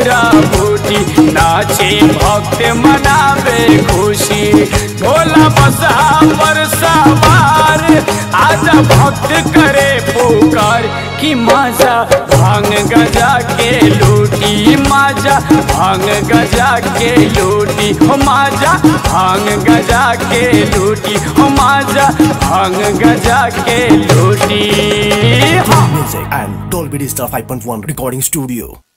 बूढ़ा बूढ़ी नाचे भक्त मनावे खुशी भोला बसहा पर सवार आजा भक्त करे पुकार कि माजा भांग गजा के लूटी माजा भांग गजा के लूटी हो माजा भांग गजा के लूटी हो माजा भांग गजा के लूटी हाँ Music and Dolby Digital 5.1 Recording Studio.